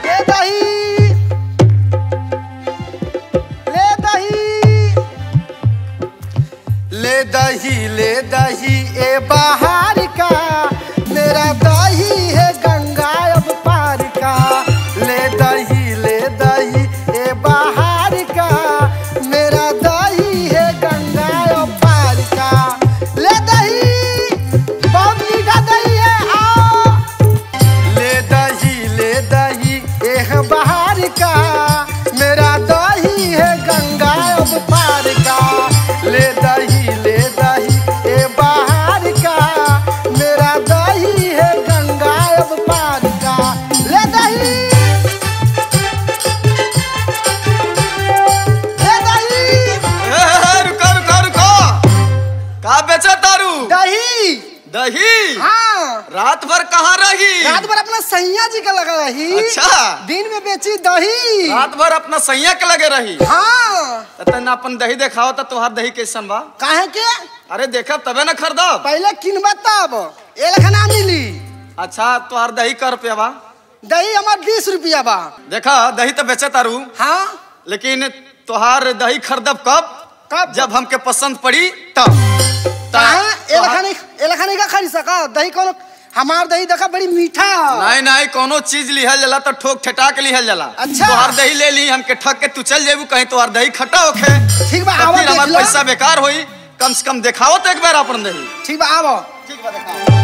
ले दही ले दही ले दही ले दही ए बाहर का मेरा दही है गंगा अब पार का ले दही ले दही ए बाहर का मेरा दही है गंगा अब पार का ले दही बहुत मीठा दही है आओ ले दही ले दही एह बाहर का मेरा दही है गंगा अब पार का ले दही ले दही ए बाहर का मेरा दही है गंगा अब पार का ले दही ले दही ए, रुको रुको रुको का बेचा तारू दही दही हाँ रात भर कहाँ रही रात भर अपना सैया जी का लगा रही अच्छा दिन में बेची दही रात भर अपना सैया के लगे रही हाँ त तना अपन दही देखाओ त तोहार दही कैसन बा काहे के अरे देखब तबे न खरीदब पहले किनबा तब ए लखना मिली अच्छा तोहार दही कर रुपया बा दही हमार बीस रुपया बा देखा दही तो बेचे तारू हाँ लेकिन तोहार दही खरीदब कब कब? जब हमके पसंद पड़ी तब कहाँ ए तोहार- लखनी ए लखनी का खरीद सका दही कोनो हमार दही देखा बड़ी मीठा नहीं नहीं कोनो चीज लिहल जाला तो ठोक ठटा के लिहल जाला अच्छा। तोहार दही ले ली हमके ठग के तू चल जेबू कहीं तोहार दही खट्टा होखे ठीक बा, तो आवा फिर देख हमार लो। पैसा बेकार होई कम से कम दिखाओ तो एक बार अपन दही ठीक बा आवो ठीक बा दिखाओ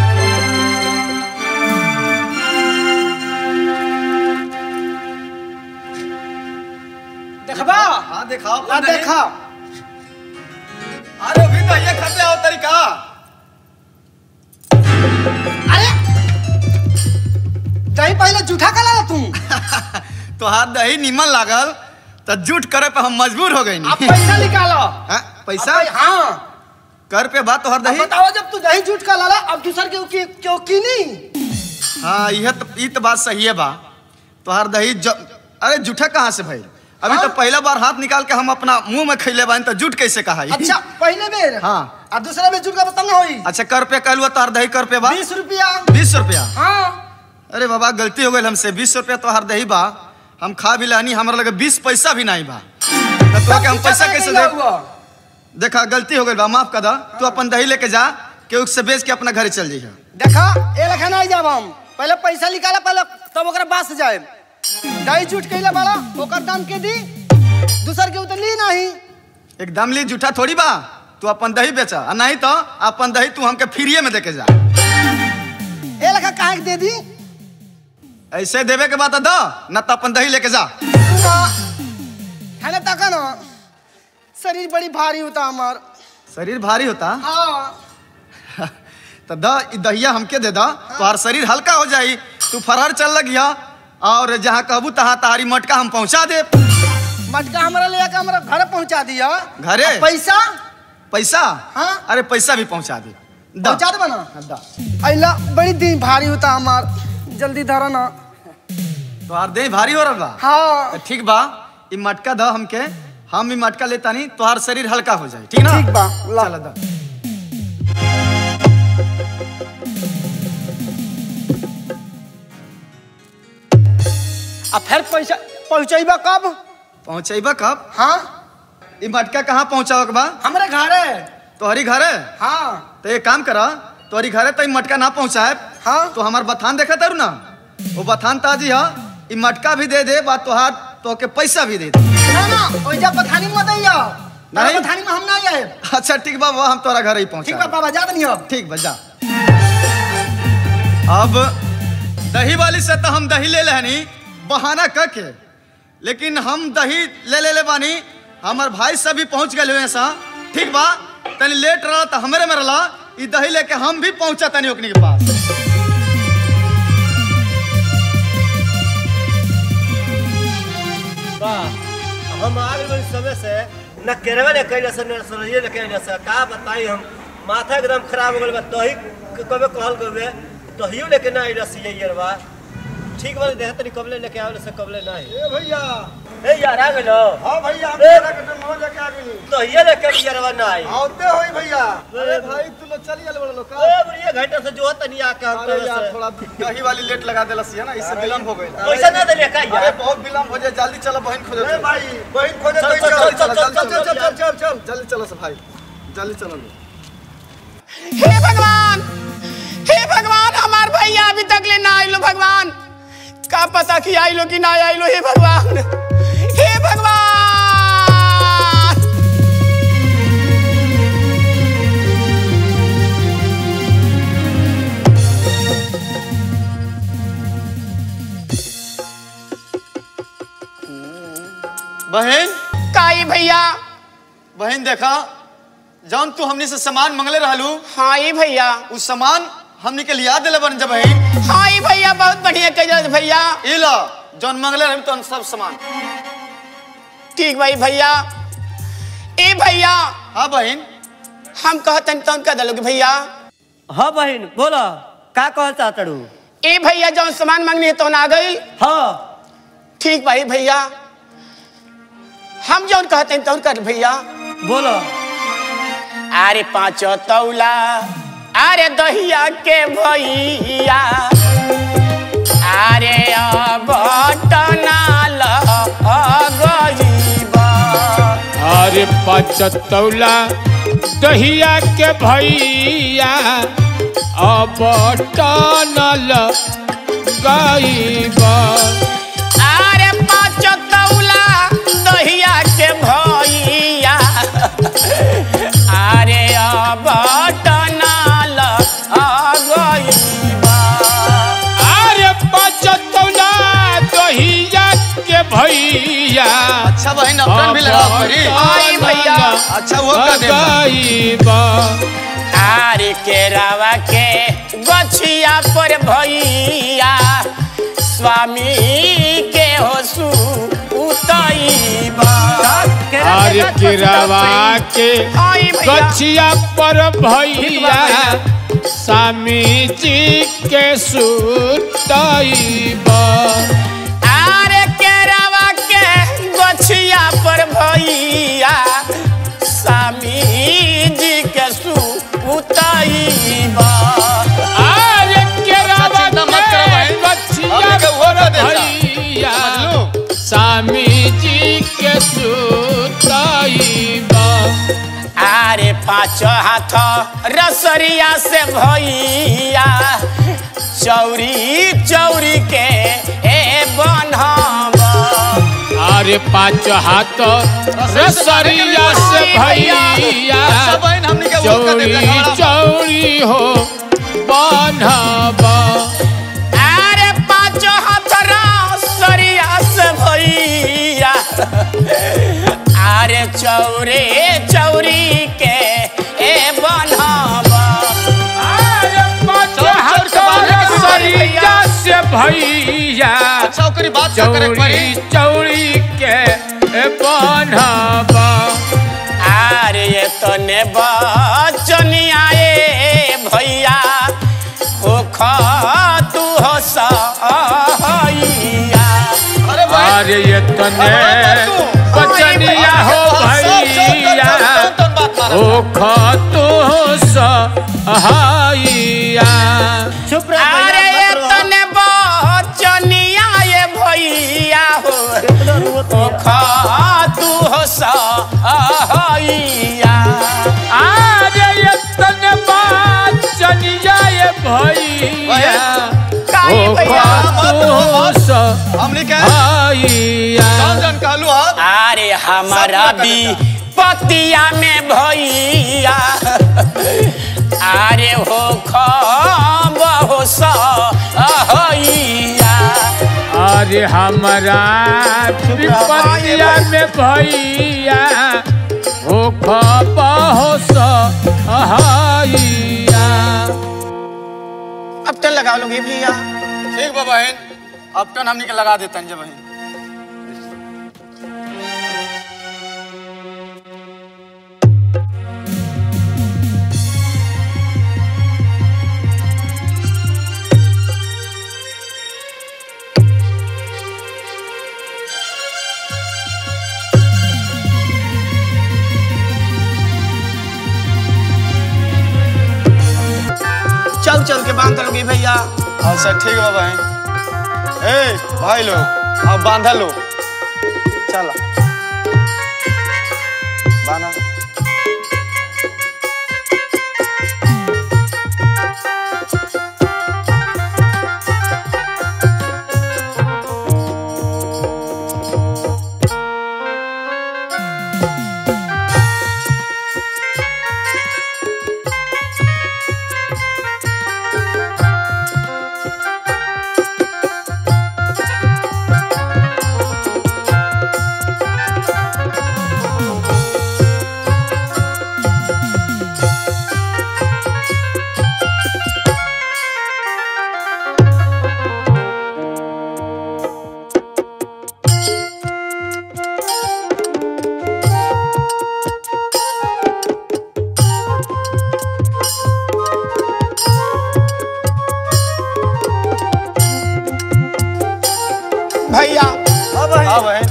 देखबा हाँ दिखाओ आ अपन दही। देखा अरे अभी तो ये खरीदे आओ तरीका अरे दही पहले जूठा का ला तू तोहार दही निमन लागल तो झूठ करे पे हम मजबूर हो गई अब पैसा निकालो हाँ, पैसा अब हाँ कर पे बात तोहार अब दही बताओ जब तू दही जूठ का लाला अब दूसर के क्यों क्यों कीनी हाँ यह तो ई तो बात सही है बा तोहार दही ज... अरे जूठा कहाँ से भाई अभी हाँ? तो पहला बार हाथ निकाल के हम अपना मुंह में खैले बानी तो झूठ कैसे कहा ई? अच्छा पहले बेर हाँ। और दूसरा बेर जूठ का बता ना होई अच्छा कर पे कहलुआ तोहार दही कर पे बा बीस रुपया बीस रुपया हाँ अरे बाबा गलती हो गई हमसे बीस रुपया तोहार दही बा हम खा भी लानी हमारा लगे बीस पैसा भी नहीं बा तो तोहके हम पैसा कैसे दे देखा गलती हो गई बा माफ कर दा तू अपन दही लेके जा केहू से बेच के अपना घर चल जाइए देखा ए लखन आई जाब हम पहले पैसा निकाला पहले तब ओकरा बास जाए दही जूठ कैला वाला ओकर दाम के दी दूसर के उतरली नहीं एकदम ली जूठा थोड़ी बा तू अपन दही बेचा आ नहीं तो अपन दही तू हमके फ्रीए में देके जा ए लखा काहे के दे दी ऐसे देवे के बात दो न तो अपन दही लेके जा ना है ना तका ना शरीर बड़ी भारी होता हमार शरीर भारी होता हाँ तो द ई दहिया हमके दे दा तोहार शरीर हल्का हो जाई तू फरार चल लगिया और जहाँ कहबू तहाँ तारी मटका हम पहुँचा दे मटका हमारा ले आके हमारा घर पहुंचा दिया घरे? और पैसा पैसा हाँ। अरे पैसा भी पहुँचा दे दा। पहुंचा दे ना हाँ, दा अला बड़ी दिन भारी होता हमार जल्दी धरा ना तोहार देह भारी हो रहा बा हाँ तो ठीक बा ई मटका द हमके हम ई मटका लेता नहीं तोहार शरीर हल्का हो जाए ठीक ना ठीक बा, ला। चल दा अब फिर पैसा पहुंचेबा कब पहुँचेबा कब हाँ ई मटका कहाँ पहुँचाओ के बा हमारे घर है तोहरी घर है हाँ तो एक काम करा तोहरी घरे तो ई मटका ना पहुँचाए हाँ। तो हमार बथान देखा तारू ना वो बथान ताजी है ई मटका भी दे दे बा तोहार तो के पैसा भी दे दे ना ना ओइ जा पथानी में मत आइयो नहीं। नहीं पथानी में हम ना आए अच्छा ठीक बा बा हम तोरा घर ही पहुँचा ठीक बा बाबा जा नहीं अब ठीक बा जा अब दही वाली से तो हम दही ले लेनी बहाना क के लेकिन हम दही ले ले ले बानी हमार भाई सब भी पहुंच गए हुए सा ठीक बा तनी लेट रहा तो हमरे में रहा ई दही लेके हम भी पहुंचा तनी ओकनी के पास बा हम आ गए समय से न केरवा ने कैले से न सरैये ने कैले से का बताई हम माथा एकदम खराब हो गल बा तही कबे कहल गबे तहियो लेके ना आइला से ये बा ठीक बा देह तनी कबले लेके आवले से कबले नहीं ए भैया ए यार आ गेलो हाँ भैया हम ए! तोरा के डमो लेके आ गेली तो ये लेके यारवा ना आई आवते होई भैया अरे भाई तू लोग चली आले बड़ा लोग का ए बुढ़िया घंटे से जो तनी आके हम अरे तरह यार से थोड़ा दही वाली लेट लगा देलस है ना इससे विलम्ब हो गई पैसा ना दे का अरे यार बहुत विलम्ब हो जाए जल्दी चलो बहन खोजो ए भाई बहन खोजे चल, तो चल, चल चल, चल चल, चल चल, चल चल, चल चल जल्दी चलो से भाई जल्दी चलो लोग हे भगवान हे भगवान हमार भैया अभी तक ले ना आइलो भगवान का पता कि आइलो कि ना आइलो हे भगवान हे भगवान बहन काई भैया बहन देखा जौन तू हमनी से सामान मंगले रहलू हाँ ये भैया उ सामान हमनी के लिया दिले बन जब बहन हाँ ये भैया बहुत बढ़िया कह भैया ई ला जौन मंगले रहलू तो सब सामान ठीक भाई भैया ए भैया हाँ बहन हम कहतन तौन कह दलोगे भैया हां बहन बोलो का कहल चाहतड़ू ए भैया जौन सामान मांगनी है तो आ गई हां ठीक भाई भैया हम जौन कहते हैं तौन कर भैया बोलो अरे पाँचो तौला अरे दहिया के भैया अरे अब टनाल गईबा अरे पचतौला दहिया के भैया अब टनल गईबा अरे पाँचो तौला दहिया के भैया अरे अब टनाल गईबा अरे पचतौला दहिया के भैया अच्छा बहन अपन भी लगा परी आई भैया। अच्छा वो कर दे गईबा आरे के रावा के गछिया पर भैया स्वामी के होसु उतईबा अरे किरावा के आई भैया। गछिया पर भैया स्वामी जी के सुतईबा आरे के रावा के गछिया पर भैया स्वामी जी के सु उतईबा अरे किरावा चिंता मत करो के भाई। गछिया हमने के वो कर पर देता। भैया समझ स्वामी जी के सुतईबा आरे पाँच हाथ रसरिया से भैया चौरी चौरी के ए बनहबा अरे पाँच हाथ रसरिया से भैया अच्छा बहन हमनी के वो कर दे चौड़ी चौड़ी हो बनबा अरे पाँच हाथ रसरिया से भैया अरे चौरे चौरी के ए बनहबा अरे पाँच हाथ रसरिया से भैया अच्छा ओकरी बात सब करे परी चौड़ी चौड़ी के बनबा अरे ये तो ने बचनिया ए भैया हो तू हो सैया अरे बहन अरे ये तने बचनिया हो भैया ओ खतो सहाइया चुप रह अरे भैया, ये मत तो रहो। ने बचनिया ए भैया हो कितना रोवत हो है? तू हो सैया अरे ये तने बचनिया ये भैया काहे ओ भैया? खतो हमनी के सहाइया कौन जन कहलू हा अरे हमारा सब भी लगा पतिया में भैया अरे हो खो सहैया अरे हमारा विपत्तिया में भैया ओ खबहो सहाइया अब तो लगा लोगे भैया ठीक बा बहन अब टन हमनी के लगा देतन जब बहन बांध लोगे भैया अच्छा ठीक बा बहन ए भाई लोग अब बांधा लो चला बाना भैया हाँ भाई हाँ बहन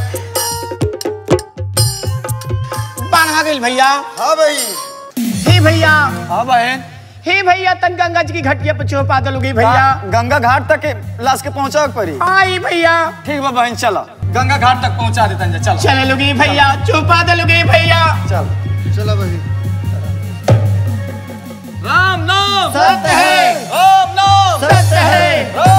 बांधा गेल भैया हाँ भाई हे भैया हाँ बहन हे भैया तन गंगा जी की घटिया पे छुपा दलोगे भैया गा- गंगा घाट तक के लाश के पहुंचा पड़ी आई भैया ठीक बा बहन चला गंगा घाट तक पहुंचा देता जा चल चले लोगे भैया छुपा दलोगे भैया चल चला बही राम नाम सत्य है राम नाम सत्य है राम